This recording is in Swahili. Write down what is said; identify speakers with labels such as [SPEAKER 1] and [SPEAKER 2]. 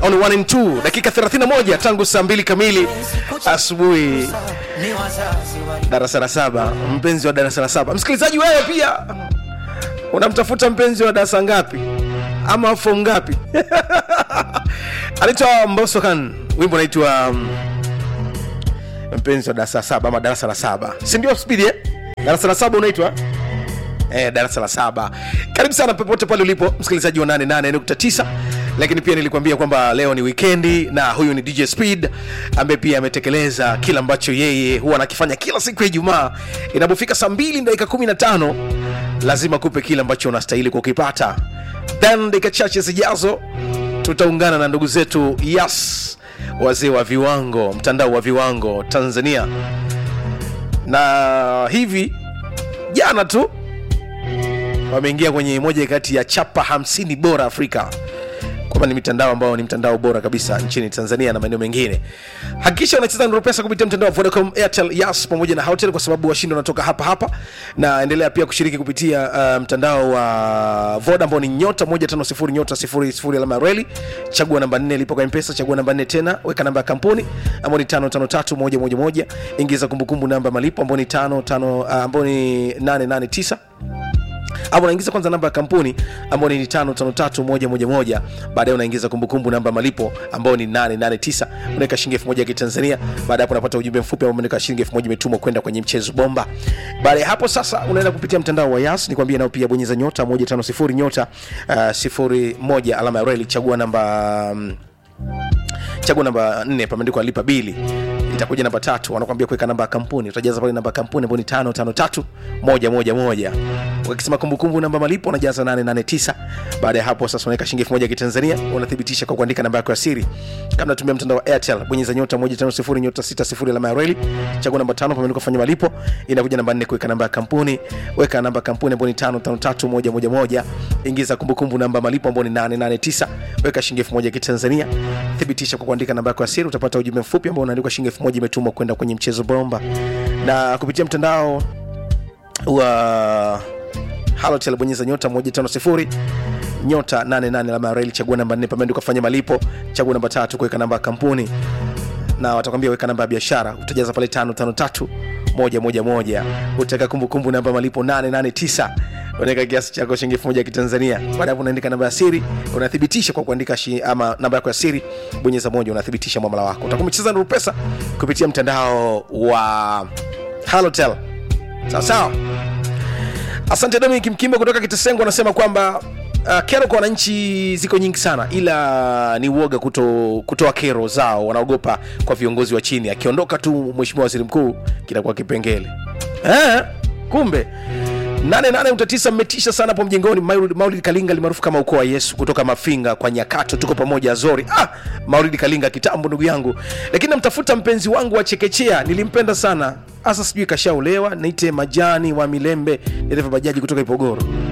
[SPEAKER 1] on 1 and 2 dakika 31 tangu saa 2 kamili asubuhi darasa la saba mpenzi wa darasa la saba msikilizaji wewe pia unamtafuta mpenzi wa darasa ngapi ama fom ngapi anaitwa mbosokan wimbo unaitwa um, mpenzi wa darasa la saba ama darasa la saba sindio spidi eh? darasa la saba unaitwa eh, darasa la saba karibu sana popote pale ulipo msikilizaji wa 88.9 lakini pia nilikwambia kwamba leo ni wikendi na huyu ni dj speed ambaye pia ametekeleza kile ambacho yeye huwa anakifanya kila siku ya ijumaa inapofika saa 2 dakika 15 lazima kupe kile ambacho unastahili kukipata then dakika chache zijazo tutaungana na ndugu zetu yas wazee wa viwango mtandao wa viwango tanzania na hivi jana tu wameingia kwenye moja kati ya chapa 50 bora afrika kwamba ni mitandao ambao ni mtandao bora kabisa nchini tanzania na maeneo mengine hakikisha unacheza nuru pesa kupitia mtandao wa vodacom airtel yas pamoja na hotel kwa sababu washindi wanatoka hapa hapa na endelea pia kushiriki kupitia uh, mtandao wa voda ambao ni nyota 150 nyota 00 alama ya reli chagua namba 4 lipo kwa mpesa chagua namba 4 tena weka namba ya kampuni ambao ni 553111 ingiza kumbukumbu namba ya malipo ambao ni 55 uh, ambao ni 889 au unaingiza kwanza namba ya kampuni ambayo ni 553111 baadaye unaingiza kumbukumbu namba ya malipo ambayo ni 889 unaweka shilingi 1000 ya kitanzania baada hapo unapata ujumbe mfupi ambao unaweka shilingi 1000 imetumwa kwenda kwenye mchezo bomba baada ya hapo sasa unaenda kupitia mtandao wa yas nikwambia nao pia bonyeza nyota 150 nyota uh, 01 alama ya reli chagua namba um, chagua namba 4 pameandikwa lipa bili itakuja namba tatu wanakwambia kuweka namba ya kampuni utajaza pale namba ya kampuni ambayo ni tano tano tatu moja moja moja wakisema kumbukumbu namba malipo unajaza 889 baada ya hapo sasa unaweka shilingi 1000 ya kitanzania unathibitisha kwa kuandika namba yako ya siri kama natumia mtandao wa airtel bonyeza nyota 150 nyota 60 alama ya reli chagua namba tano pameandikwa fanya malipo inakuja namba 4 kuweka namba ya kampuni weka namba ya kampuni ambayo ni tano tano tatu moja moja moja ingiza kumbukumbu namba malipo ambayo ni 889 weka shilingi 1000 ya kitanzania thibitisha kwa kuandika namba yako ya siri utapata ujumbe mfupi ambao unaandikwa shilingi 1000 imetumwa kwenda kwenye mchezo bomba na kupitia mtandao wa halotel bonyeza nyota 150 nyota 88 alama ya reli chagua namba 4 pameandikwa fanya malipo chagua namba tatu kuweka namba ya kampuni na watakwambia weka namba ya biashara utajaza pale 553 moja moja moja utaweka kumbukumbu namba ya malipo 889 unaweka kiasi chako shilingi elfu moja ya kitanzania baada hapo unaandika namba ya siri unathibitisha kwa kuandika shi, ama namba yako ya siri bonyeza moja unathibitisha mwamala wako utakuwa umecheza nuru pesa kupitia mtandao wa halotel sawa sawa asante dominic mkimbo kutoka kitesengo anasema kwamba uh, kero kwa wananchi ziko nyingi sana ila ni uoga kuto, kutoa kero zao wanaogopa kwa viongozi wa chini akiondoka tu mheshimiwa waziri mkuu kinakuwa kipengele eh, kumbe 88 mmetisha sana hapo mjengoni maulid, maulid kalinga limaarufu kama ukoo wa yesu kutoka mafinga kwa nyakato tuko pamoja azori ah, maulid kalinga kitambo ndugu yangu lakini namtafuta mpenzi wangu wa chekechea nilimpenda sana hasa sijui kashaolewa niite majani wa milembe dereva bajaji kutoka ipogoro